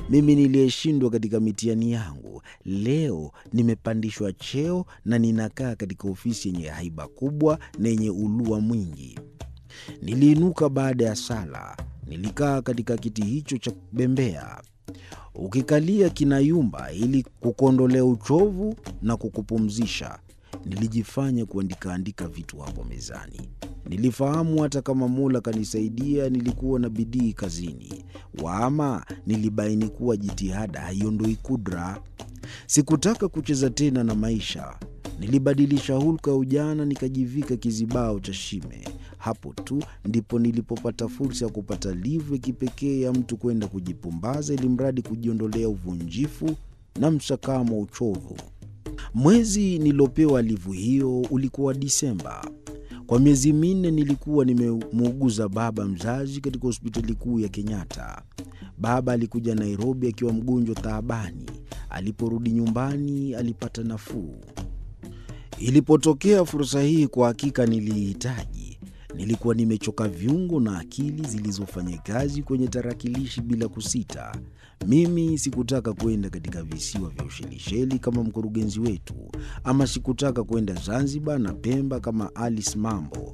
mimi niliyeshindwa katika mitihani yangu, leo nimepandishwa cheo na ninakaa katika ofisi yenye haiba kubwa na yenye ulua mwingi. Niliinuka baada ya sala, nilikaa katika kiti hicho cha bembea. Ukikalia kinayumba ili kukuondolea uchovu na kukupumzisha. Nilijifanya kuandikaandika vitu hapo mezani. Nilifahamu hata kama Mola kanisaidia, nilikuwa na bidii kazini, waama nilibaini kuwa jitihada haiondoi kudra. Sikutaka kucheza tena na maisha. Nilibadilisha hulka ya ujana, nikajivika kizibao cha shime. Hapo tu ndipo nilipopata fursa ya kupata livu ya kipekee ya mtu kwenda kujipumbaza, ili mradi kujiondolea uvunjifu na msakamo wa uchovu. Mwezi nilopewa livu hiyo ulikuwa Disemba. Kwa miezi minne nilikuwa nimemuuguza baba mzazi katika hospitali kuu ya Kenyatta. Baba alikuja Nairobi akiwa mgonjwa taabani. Aliporudi nyumbani alipata nafuu. Ilipotokea fursa hii, kwa hakika niliihitaji. Nilikuwa nimechoka viungo na akili zilizofanya kazi kwenye tarakilishi bila kusita. Mimi sikutaka kwenda katika visiwa vya Ushelisheli kama mkurugenzi wetu, ama sikutaka kwenda Zanzibar na Pemba kama Alice Mambo.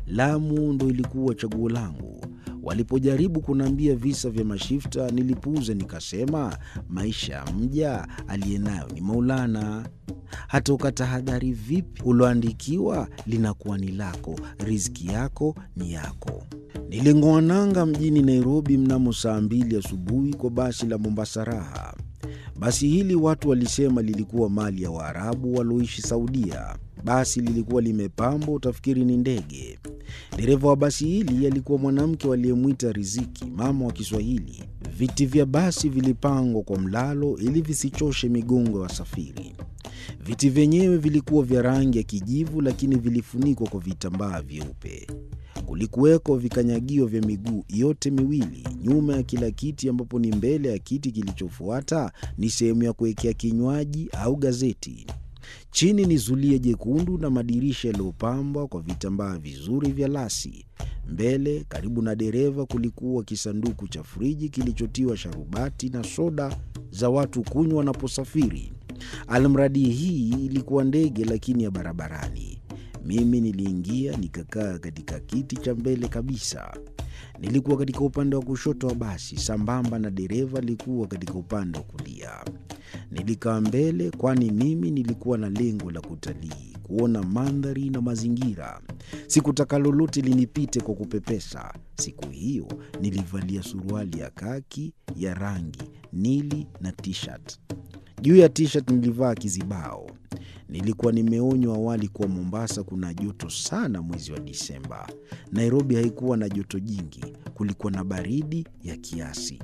Lamu ndo ilikuwa chaguo langu. Walipojaribu kuniambia visa vya mashifta, nilipuuza nikasema, maisha ya mja aliye nayo ni Maulana. Hata ukatahadhari vipi, uloandikiwa linakuwa ni lako, riziki yako ni yako. Niling'oa nanga mjini Nairobi mnamo saa mbili asubuhi kwa basi la Mombasa Raha. Basi hili watu walisema lilikuwa mali ya Waarabu walioishi Saudia. Basi lilikuwa limepambwa, utafikiri ni ndege. Dereva wa basi hili alikuwa mwanamke waliyemwita Riziki, mama wa Kiswahili. Viti vya basi vilipangwa kwa mlalo ili visichoshe migongo ya wasafiri. Viti vyenyewe vilikuwa vya rangi ya kijivu, lakini vilifunikwa kwa vitambaa vyeupe. Kulikuweko vikanyagio vya miguu yote miwili nyuma ya kila kiti, ambapo ni mbele ya kiti kilichofuata ni sehemu ya kuwekea kinywaji au gazeti. Chini ni zulia jekundu na madirisha yaliyopambwa kwa vitambaa vizuri vya lasi. Mbele karibu na dereva kulikuwa kisanduku cha friji kilichotiwa sharubati na soda za watu kunywa wanaposafiri. Almradi hii ilikuwa ndege, lakini ya barabarani. Mimi niliingia nikakaa katika kiti cha mbele kabisa. Nilikuwa katika upande wa kushoto wa basi, sambamba na dereva alikuwa katika upande wa kulia. Nilikaa mbele, kwani mimi nilikuwa na lengo la kutalii, kuona mandhari na mazingira. Sikutaka lolote linipite kwa kupepesa. Siku hiyo nilivalia suruali ya kaki ya rangi nili na t-shirt. Juu ya t-shirt nilivaa kizibao. Nilikuwa nimeonywa awali kuwa Mombasa kuna joto sana mwezi wa Disemba. Nairobi haikuwa na joto jingi, kulikuwa na baridi ya kiasi.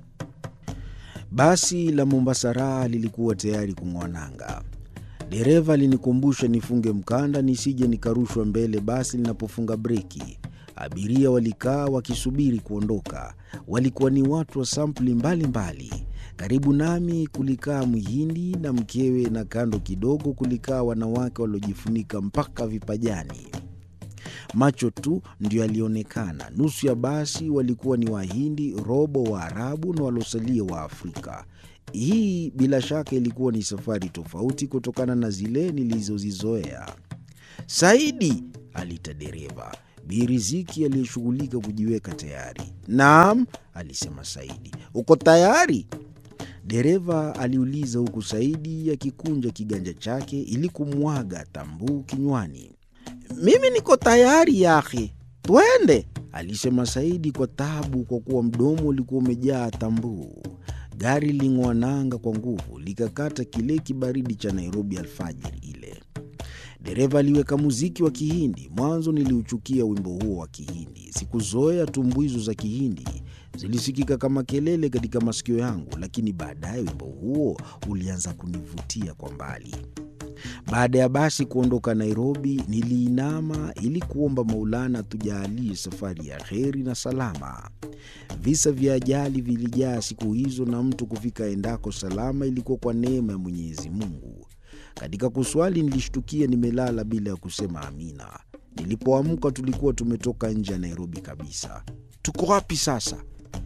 Basi la Mombasa Raha lilikuwa tayari kung'oa nanga. Dereva alinikumbusha nifunge mkanda nisije nikarushwa mbele basi linapofunga breki. Abiria walikaa wakisubiri kuondoka. Walikuwa ni watu wa sampuli mbalimbali. Karibu nami kulikaa Mhindi na mkewe, na kando kidogo kulikaa wanawake waliojifunika mpaka vipajani. Macho tu ndio yalionekana. Nusu ya basi walikuwa ni Wahindi, robo Waarabu na waliosalia wa Afrika. Hii bila shaka ilikuwa ni safari tofauti kutokana na zile nilizozizoea. Saidi, aliita dereva. Bi Riziki aliyeshughulika kujiweka tayari. Naam, alisema Saidi. Uko tayari? Dereva aliuliza huku Saidi akikunja kiganja chake ili kumwaga tambuu kinywani. Mimi niko tayari yahe, twende, alisema Saidi kwa taabu, kwa kuwa mdomo ulikuwa umejaa tambuu. Gari ling'oa nanga kwa nguvu, likakata kile kibaridi cha Nairobi alfajiri ile. Dereva aliweka muziki wa Kihindi. Mwanzo niliuchukia wimbo huo wa Kihindi. Sikuzoea tumbuizo za Kihindi, zilisikika kama kelele katika masikio yangu, lakini baadaye wimbo huo ulianza kunivutia kwa mbali. Baada ya basi kuondoka Nairobi, niliinama ili kuomba Maulana tujaalie safari ya heri na salama. Visa vya ajali vilijaa siku hizo, na mtu kufika endako salama ilikuwa kwa neema ya Mwenyezi Mungu. Katika kuswali nilishtukia nimelala bila ya kusema amina. Nilipoamka tulikuwa tumetoka nje ya Nairobi kabisa. Tuko wapi sasa?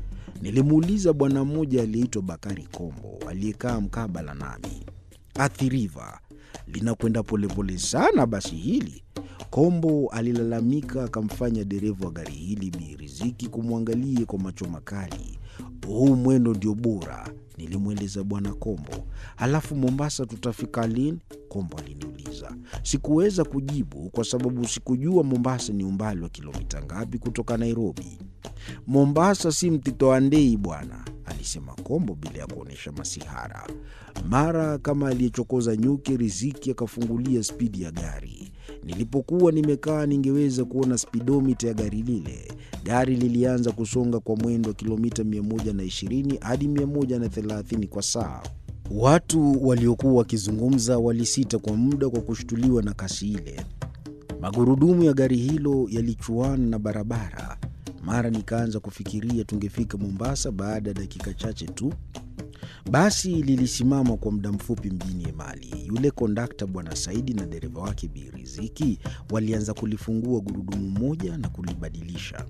Nilimuuliza bwana mmoja aliyeitwa Bakari Kombo aliyekaa mkabala nami, Athi River linakwenda polepole sana basi hili? Kombo alilalamika, akamfanya dereva wa gari hili Bi Riziki kumwangalie kwa macho makali. Huu mwendo ndio bora, nilimweleza bwana Kombo. Halafu Mombasa tutafika lini? Kombo aliniuliza. Sikuweza kujibu kwa sababu sikujua Mombasa ni umbali wa kilomita ngapi kutoka Nairobi. Mombasa si Mtito wa Ndei bwana, alisema Kombo bila ya kuonyesha masihara. Mara kama aliyechokoza nyuki, Riziki akafungulia spidi ya gari. Nilipokuwa nimekaa ningeweza kuona spidomita ya gari lile. Gari lilianza kusonga kwa mwendo wa kilomita 120 hadi 130 kwa saa. Watu waliokuwa wakizungumza walisita kwa muda kwa kushtuliwa na kasi ile. Magurudumu ya gari hilo yalichuana na barabara. Mara nikaanza kufikiria tungefika Mombasa baada ya dakika chache tu. Basi lilisimama kwa muda mfupi mjini Emali. Yule kondakta Bwana Saidi na dereva wake Bi Riziki walianza kulifungua gurudumu moja na kulibadilisha.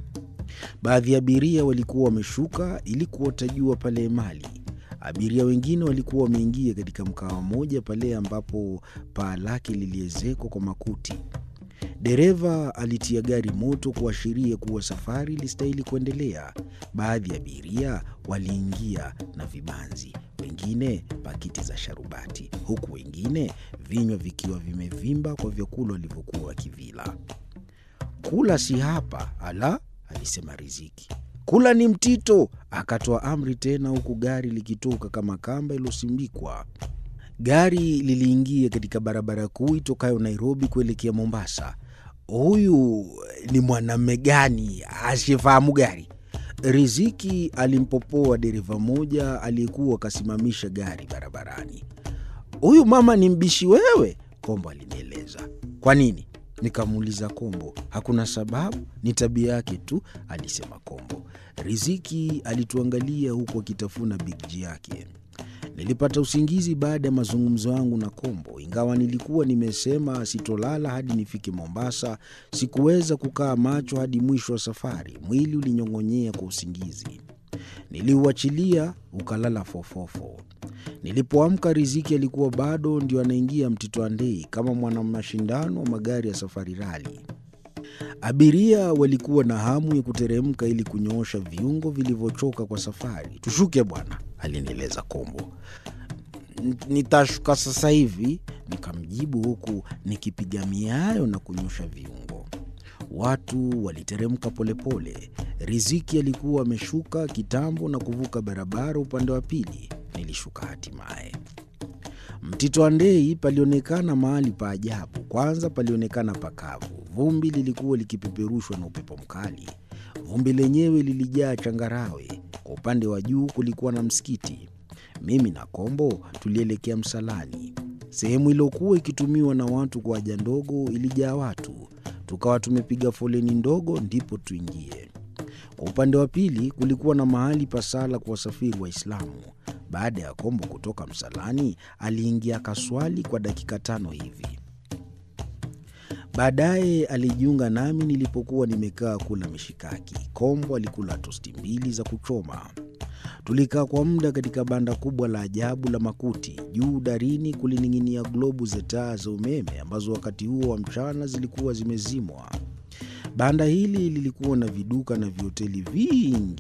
Baadhi ya abiria walikuwa wameshuka ili kuota jua pale Emali. Abiria wengine walikuwa wameingia katika mkawa mmoja pale ambapo paa lake liliezekwa kwa makuti. Dereva alitia gari moto kuashiria kuwa safari ilistahili kuendelea. Baadhi ya abiria waliingia na vibanzi, wengine pakiti za sharubati, huku wengine vinywa vikiwa vimevimba kwa vyakula walivyokuwa wakivila. Kula si hapa, ala, alisema Riziki. Kula ni Mtito, akatoa amri tena, huku gari likitoka kama kamba iliyosimbikwa. Gari liliingia katika barabara kuu itokayo Nairobi kuelekea Mombasa. Huyu ni mwanamme gani asiyefahamu gari? Riziki alimpopoa dereva mmoja aliyekuwa akasimamisha gari barabarani. Huyu mama ni mbishi wewe, Kombo alinieleza. Kwa nini? Nikamuuliza Kombo. Hakuna sababu, ni tabia yake tu, alisema Kombo. Riziki alituangalia huku akitafuna bigji yake. Nilipata usingizi baada ya mazungumzo yangu na Kombo. Ingawa nilikuwa nimesema sitolala hadi nifike Mombasa, sikuweza kukaa macho hadi mwisho wa safari. Mwili ulinyong'onyea kwa usingizi, niliuachilia ukalala fofofo. Nilipoamka, Riziki alikuwa bado ndio anaingia Mtito Andei kama mwana mashindano wa magari ya safari rali. Abiria walikuwa na hamu ya kuteremka ili kunyoosha viungo vilivyochoka kwa safari. Tushuke bwana, alinieleza Kombo. Nitashuka sasa hivi, nikamjibu huku nikipiga miayo na kunyosha viungo. Watu waliteremka polepole. Riziki alikuwa ameshuka kitambo na kuvuka barabara upande wa pili. Nilishuka hatimaye. Mtito Andei palionekana mahali pa ajabu. Kwanza palionekana pakavu, vumbi lilikuwa likipeperushwa na upepo mkali. Vumbi lenyewe lilijaa changarawe. Kwa upande wa juu kulikuwa na msikiti. Mimi na Kombo tulielekea msalani. Sehemu iliyokuwa ikitumiwa na watu kwa haja ndogo ilijaa watu, tukawa tumepiga foleni ndogo ndipo tuingie. Kwa upande wa pili kulikuwa na mahali pa sala kwa wasafiri Waislamu. Baada ya Kombo kutoka msalani, aliingia akaswali kwa dakika tano hivi. Baadaye alijiunga nami nilipokuwa nimekaa kula mishikaki. Kombo alikula tosti mbili za kuchoma. Tulikaa kwa muda katika banda kubwa la ajabu la makuti. Juu darini kulining'inia globu za taa za umeme ambazo wakati huo wa mchana zilikuwa zimezimwa. Banda hili lilikuwa na viduka na vihoteli vingi